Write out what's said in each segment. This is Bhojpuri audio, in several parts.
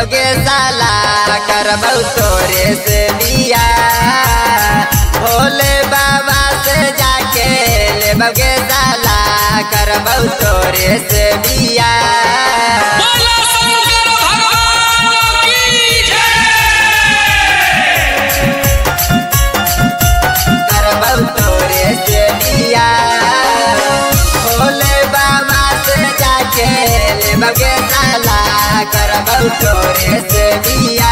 बगे साला करबौ तोरे से बिया भोले बाबा से जाके ले बगे साला करबौ तोरे से बिया बोलो शंकर भगवान की जय करबौ तोरे से बिया भोले बाबा से जाके ले बगे साला करबौ तोरे से बिया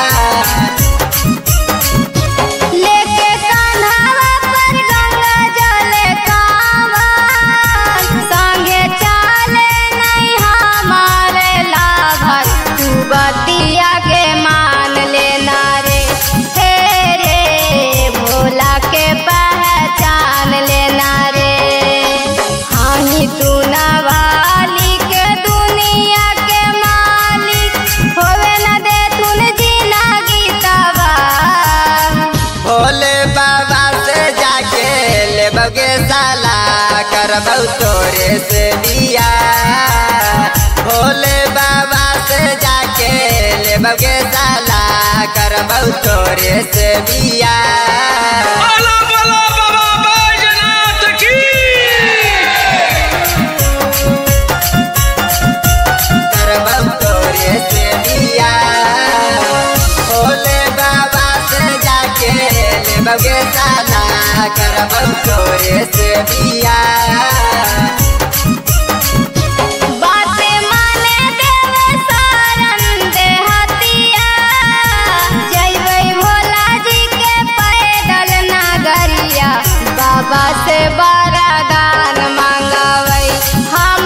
लेके कान्हावा पर गंगा जल कांवर संगे चले नहीं हमारे लाभर तू बतिया के मान लेना रे हे रे भोला के पहचान लेना रे हानि तू नवाली के दुनिया के मालिक होवे न दे तूने जीना गीतवा भोले बाबा से जाके ले बगे साला करबौ तोरे से बिया भोले बाबा से जाके ले बगे साला करबौ तोरे से बिया बोलो बोलो बाबा बैजनाथ की करबौ तोरे से बिया भोले बाबा से जाके ले बगे साला करबौ तोरे से बिया बाते माने देवे सारन देहतिया जइबै भोला जी के पैदल नगरिया बाबा से वरदान मांगबै हम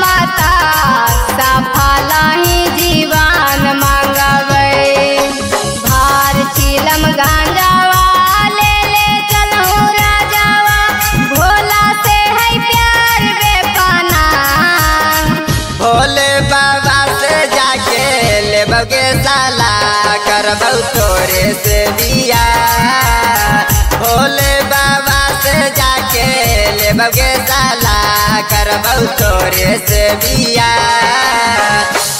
सफल ही जीवन मांगबै भार चिलम गांजावा ले ले चलहु राजावा भोला से है प्यार बेपना भोले बाबा से जाके ले बगे साला करबौ तोरे से बिया भोले बाबा से जाके ले बगे साला करबौ तोरे से बिया